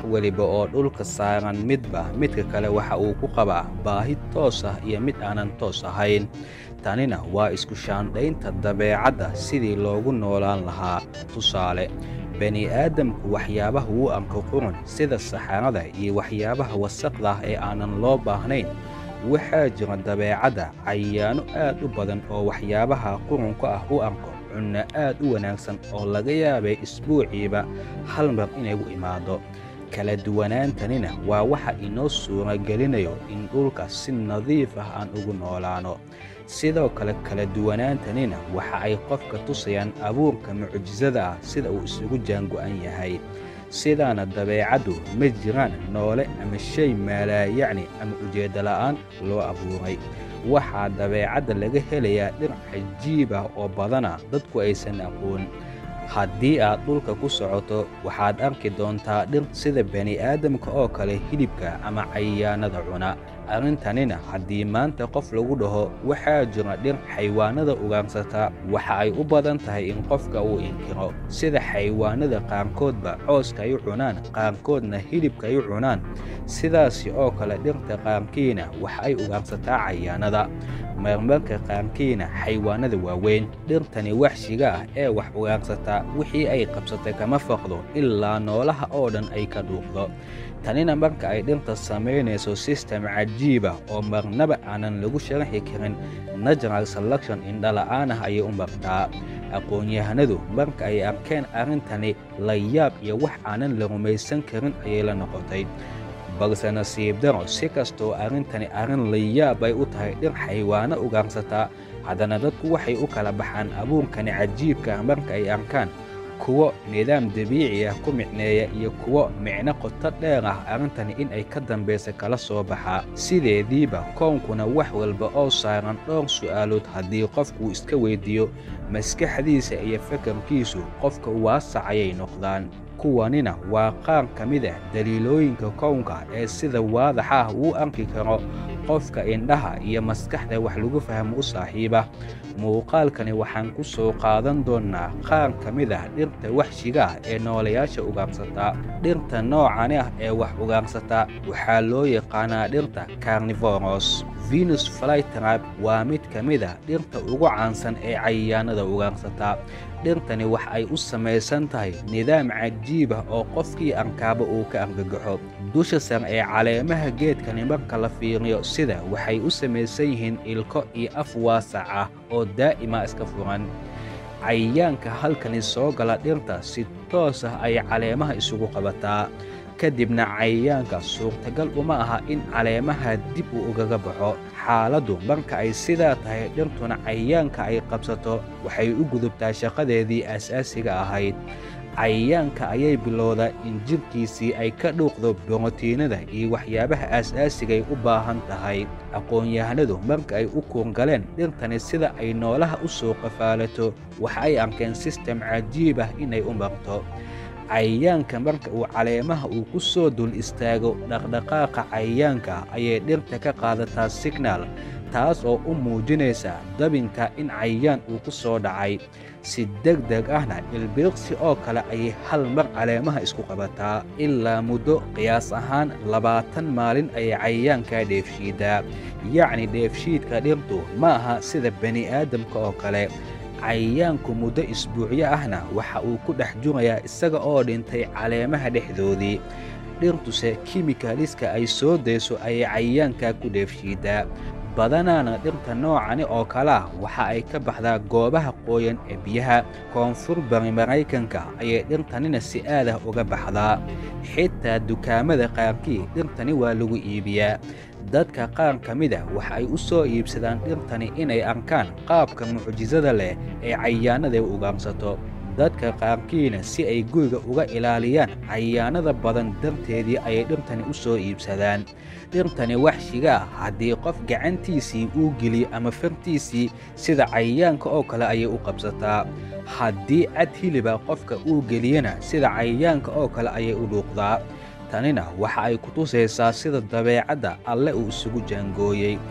weliba oo dhulka saaran midba midka kale waxa uu ku qabaa baahi toos ah iyo mid aanan toos ahayn tanina waa isku shaandhaynta dabeecadda sidii loogu noolaan lahaa tusaale bani aadamku waxyaabaha wuu arko qurun sida saxarada iyo waxyaabaha wasaqda ah ee aanan loo baahnayn waxaa jira dabeecadda cayaano aad u badan oo waxyaabaha qurunka ah u arko cunno aad u wanaagsan oo laga yaabay isbuuciiba hal mar inay u imaado kala duwanaantanina waa waxa inoo suuragelinayo in dhulka si nadiif ah aan ugu noolaano sidoo kale kala duwanaantanina waxa ay qofka tusayaan abuurka mucjisada ah sida uu isugu jaango'an yahay sidaana dabeecaddu ma jiraan noole ama shay maalaayacni ama ujeedda la'aan loo abuuray waxaa dabeecadda laga helayaa dhir cajiib ah oo badana dadku aysan aqoon haddii aad dhulka ku socoto waxaad arki doontaa dhir sida bani aadamka oo kale hilibka ama cayayaanada cuna arrintanina haddii maanta qof lagu dhaho waxaa jira dhir xaywaanada ugaarsata waxa ay u badan tahay in qofka uu inkiro sida xaywaanada qaarkoodba cooska ay u cunaan qaarkoodna hilibka ay u cunaan sidaasi oo kale dhirta qaarkiina waxa ay ugaarsataa cayayaanada marmarka qaarkiina xaywaanada waaweyn dhirtani waxshiga ah ee wax ugaarsata wixii ay qabsatay kama faqdo ilaa noolaha oo dhan ay ka dhuuqdo tanina marka ay dhirta samaynayso sistem cajiib ah oo marnaba aanan lagu sharaxi karin natural selection indhala'aan ah ayay u martaa aqoon-yahanadu marka ay arkeen arrintani la yaab iyo wax aanan la rumaysan karin ayay la noqotay balse nasiib daro si kastoo arrintani arrin layaab ay u tahay dhir xaywaano ugaarsataa haddana dadku waxay u kala baxaan abuurkani cajiibka ah marka ay arkaan kuwo nidaam dabiici ah ku micneeya iyo kuwo micno qoto dheer ah arrintani in ay ka dambaysa kala soo baxaa sideediiba koonkuna wax walba oo saaran dhowr su'aalood haddii qofkuu iska weyddiiyo maskaxdiisa iyo fakarkiisu qofka waasac ayay noqdaan kuwanina waa qaar ka mid ah daliilooyinka kownka ee sida waadax ah uu arki karo qofka indhaha iyo maskaxda wax lagu fahmo u saaxiiba muuqaalkani waxaan ku soo qaadan doonnaa qaar ka mid ah dhirta waxshiga ah ee noolayaasha ugaarsataa dhirta noocani ah ee wax ugaarsataa waxaa loo yaqaanaa dhirta carnivoros venus flytrab waa mid ka mid ah dhirta ugu caansan ee cayayaanada ugaarsataa dhirtani wax ay u samaysan tahay nidaam cajiib ah oo qofkii arkaaba uu ka argagaxo dusha sar ee caleemaha geedkani marka la fiiriyo sida waxay u samaysan yihiin ilko iyo af waasac ah oo daa'ima iska furan cayayaanka halkani soo gala dhirta si toos ah ay caleemaha isugu qabataa kadibna cayayaanka suurtagal uma aha in caleemaha dib uu ugaga baxo xaaladdu marka ay sidaa tahay dhirtuna cayayaanka ay qabsato waxay u gudubtaa shaqadeedii aasaasiga ahayd cayayaanka ayay bilowdaa in jidhkiisii ay ka dhuuqdo borotiinada iyo waxyaabaha aas-aasigay u baahan tahay aqoon-yahanadu marka ay u kuurgaleen dhirtani sida ay noolaha u soo qafaalato waxa ay arkeen sistem cajiib ah inay u marto cayayaanka marka uu caleemaha uu ku soo dul istaago dhaqdhaqaaqa cayayaanka ayay dhirta ka qaadataa signaal taas oo u muujinaysa dabinka in cayayaan uu ku soo dhacay si deg deg ahna ilbiiqsi oo kale ayay hal mar caleemaha isku qabataa ilaa muddo qiyaas ahaan labaatan maalin ayay cayayaankaa dheefshiidaa yacni dheefshiidka dhirtu ma aha sida bani aadamka oo kale cayayaanku muddo isbuucyo ahna waxa uu ku dhex jurayaa isaga oo dhintay caleemaha dhexdoodii dhirtuse kimikaliska ay soo dayso ayay cayayaankaa ku dheefshiidaa badanaana dhirta noocani oo kale ah waxa ay ka baxdaa goobaha qooyan ee biyaha koonfur bari maraykanka ayay dhirtanina si aadah uga baxdaa xitaa dukaamada qaarkii dhirtani waa lagu iibiyaa dadka qaar ka mid ah waxa ay u soo iibsadaan dhirtani inay arkaan qaabka mucjisada leh ee cayayaanada u ugaarsato dadka qaarkiina si ay guriga uga ilaaliyaan cayayaanada badan darteedii ayay dhirtani u soo iibsadaan dhirtani waxshiga ah haddii qof gacantiisii uu geliyo ama fartiisii sida cayayaanka oo kale ayay u qabsataa haddii cad hiliba qofka uu geliyana sida cayayaanka oo kale ayay u dhuuqdaa tanina waxa ay ku tusaysaa sida dabeecadda alle uu isugu jaangooyey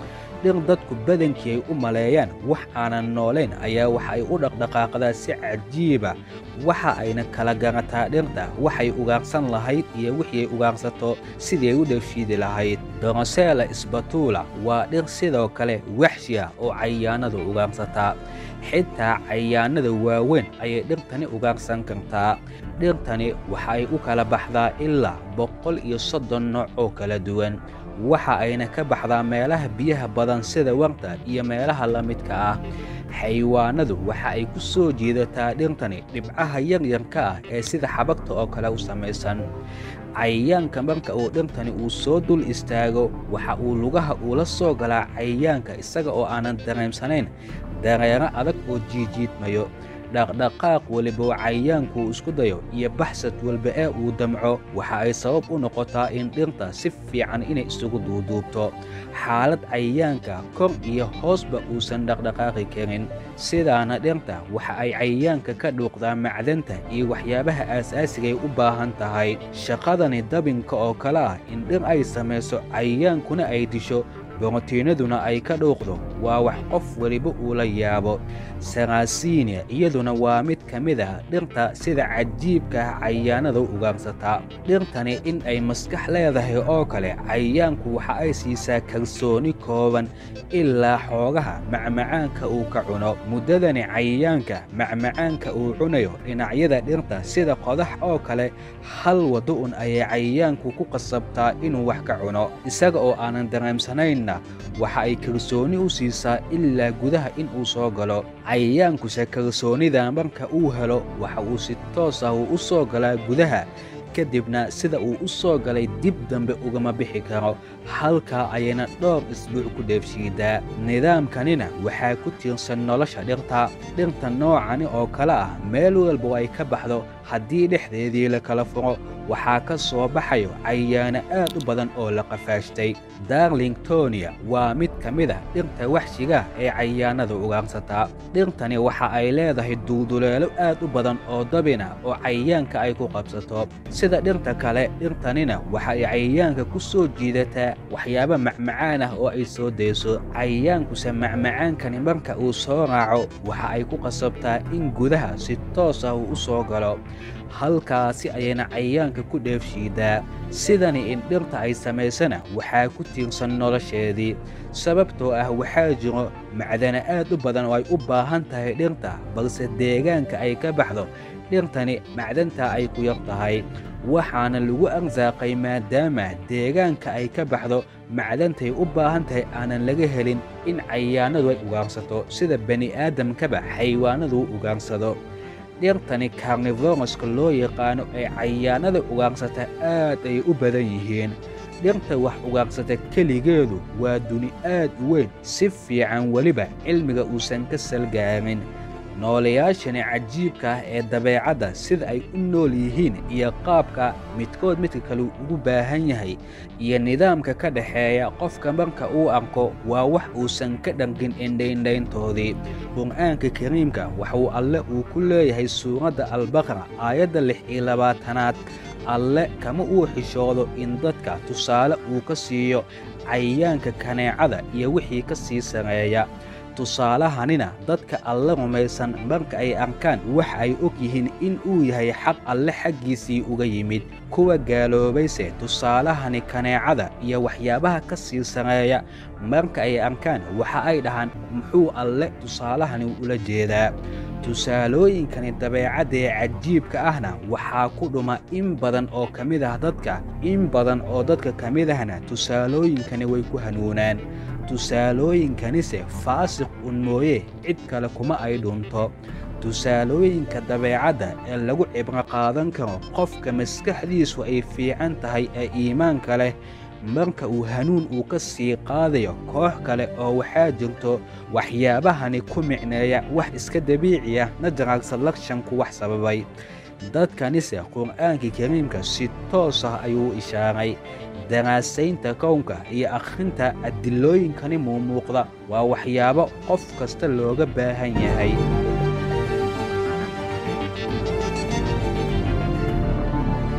dhir dadku badankii ay u maleeyaan wax aanan noolayn ayaa waxa ay u dhaqdhaqaaqdaa si cajiiba waxa ayna kala garataa dhirta waxay ugaarsan lahayd iyo wixii ay ugaarsato sidii ay u dheefshiidi lahayd dorosela sbatula waa dhir sidoo kale waxshi ah oo cayaanadu ugaarsataa xitaa cayaanada waaweyn ayay dhirtani ugaarsan kartaa dhirtani waxa ay u kala baxdaa ilaa boqol iyo soddon nooc oo kala duwan waxa ayna ka baxdaa meelaha biyaha badan sida warta iyo meelaha la midka ah xayawaanadu waxa ay ku soo jiidataa dhirtani dhibcaha yaryarka ah ee sida xabagta oo kale u samaysan cayayaanka marka uu dhirtani uu soo dul istaago waxa uu lugaha uula soo galaa cayayaanka isaga oo aanan dareemsanayn dareero adag oo jiijiidmayo dhaqdhaqaaq weliba oo cayayaanku uu isku dayo iyo baxsad walba ee uu damco waxa ay sabab u noqotaa in dhirta si fiican inay isugu duuduubto xaalad cayayaanka kor iyo hoosba uusan dhaqdhaqaaqi karin sidaana dhirta waxa ay cayayaanka ka dhuuqdaa macdanta iyo waxyaabaha aasaasigaay u baahan tahay shaqadani dabinka oo kale ah in dhir ay samayso cayayaankuna ay disho borotiinaduna ay ka dhuuqdo waa wax qof weliba uu la yaabo sarasinia iyaduna waa mid ka mid ah dhirta sida cajiibka ah cayayaanada u ugaarsataa dhirtani in ay maskax leedahay oo kale cayayaanku waxa ay siisaa kalsooni kooban ilaa xoogaha macmacaanka uu ka cuno muddadani cayayaanka macmacaanka uu cunayo dhinacyada dhirta sida qodax oo kale hal waddo un ayay cayayaanku ku qasabtaa inuu wax ka cuno isaga oo aanan dareemsanayn waxa ay kalsooni u siisaa ilaa gudaha in uu soo galo cayayaankuse kalsoonida marka uu helo waxa uu si toos ah uu u soo galaa gudaha kadibna sida uu u soo galay dib dambe ugama bixi karo halkaa ayayna dhowr isbuuc ku dheefshiidaa nidaamkanina waxaa ku tiirsan nolosha dhirta dhirta noocani oo kale ah meel walba ay ka baxdo haddii dhexdeedii la kala furo waxaa ka soo baxayo cayayaano aad u badan oo la qafaashtay darlingtonia waa mid ka mid ah dhirta waxshigaah ee cayayaanada ugaarsataa dhirtani waxa ay leedahay dulduleelo aad u badan oo dabina oo cayayaanka ay ku qabsato sida dhirta kale dhirtanina waxa ay cayayaanka ku soo jiidataa waxyaabo macmacaan ah oo ay soo dayso cayayaankuse macmacaankani marka uu soo raaco waxa ay ku qasabtaa in gudaha si toos ah uu u soo galo halkaasi ayayna cayayaanka ku dheefshiidaa sidani in dhirta ay samaysana waxaa ku tiirsan nolosheedii sababtoo ah waxaa jiro macdana aad u badan oo ay u baahan tahay dhirta balse deegaanka ay ka baxdo dhirtani macdantaa ay ku yar tahay waxaana lagu arsaaqay maadaama deegaanka ay ka baxdo macdantay u baahan tahay aanan laga helin in cayayaanadu ay ugaarsato sida bani'aadamkaba xayawaanadu u ugaarsado dhirtani karnivoroska loo yaqaano ee cayayaanada ugaarsata aad ay u badan yihiin dhirta wax ugaarsata keligeedu waa duni aad u weyn si fiican weliba cilmiga uusan ka salgaamin noolayaashani cajiibka ah ee dabeecadda sida ay u nool yihiin iyo qaabka midkood midka kale ugu baahan yahay iyo nidaamka ka dhexeeya qofka marka uu arko waa wax uusan ka dhargin indhaindhayntoodii qur'aanka kariimka waxuu alle uu ku leeyahay suuradda albaqra aayadda lix iyo labaatanaad alle kama uu xishoodo in dadka tusaale uu ka siiyo cayayaanka kaneecada iyo wixii ka sii sareeya tusaalahanina dadka alle rumaysan marka ay arkaan waxa ay og yihiin in uu yahay xaq alle xaggiisii uga yimid kuwa gaaloobayse tusaalahani kaneecada iyo waxyaabaha ka sii sareeya marka ay arkaan waxa ay dhahaan muxuu alle tusaalahani ula jeedaa tusaalooyinkani dabeecadda ee cajiibka ahna waxaa ku dhuma in badan oo ka mid ah dadka in badan oo dadka ka mid ahna tusaalooyinkani way ku hanuunaan tusaalooyinkanise faasiq un mooye cid kale kuma ay dhunto tusaalooyinka dabeecadda ee lagu cibro qaadan karo qofka maskaxdiisu ay fiican tahay ee iimaanka leh marka uu hanuun uu ka sii qaadayo koox kale oo waxaa jirto waxyaabahani ku micneeya wax iska dabiici ah natural selekshanku wax sababay dadkanise qur'aanka kariimka si toos ah ayuu ishaaray daraasaynta kownka iyo akhrinta adilooyinkani muumuuqda waa waxyaabo qof kasta looga baahan yahay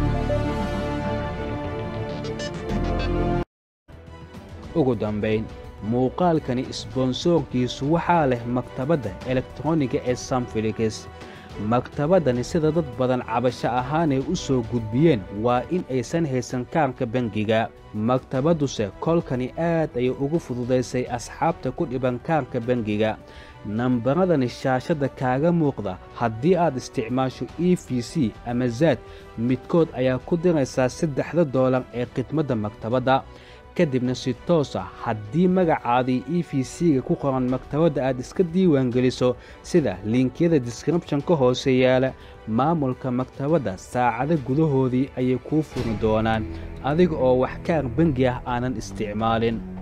ugu dambayn muuqaalkani isboonsoorkiisu waxaa leh maktabadda elektroniga ee samfilikis maktabaddani sida dad badan cabasho ahaanay u soo gudbiyeen waa in aysan haysan kaarka bangiga maktabadduse kolkani aad ayay ugu fududaysay asxaabta ku dhiban kaarka bangiga nambaradani shaashadda kaaga muuqda haddii aad isticmaasho e v c ama zaad midkood ayaa ku diraysaa saddexda doolar ee khidmadda maktabadda kadibna si toos ah haddii magacaadii e v c-ga ku qoran maktabadda aad iska diiwaangeliso sida liinkiyada deskribshon ka hoose yaala maamulka maktabadda saacado gudahoodii ayay kuu furi doonaan adiga oo wax kaar bangi ah aanan isticmaalin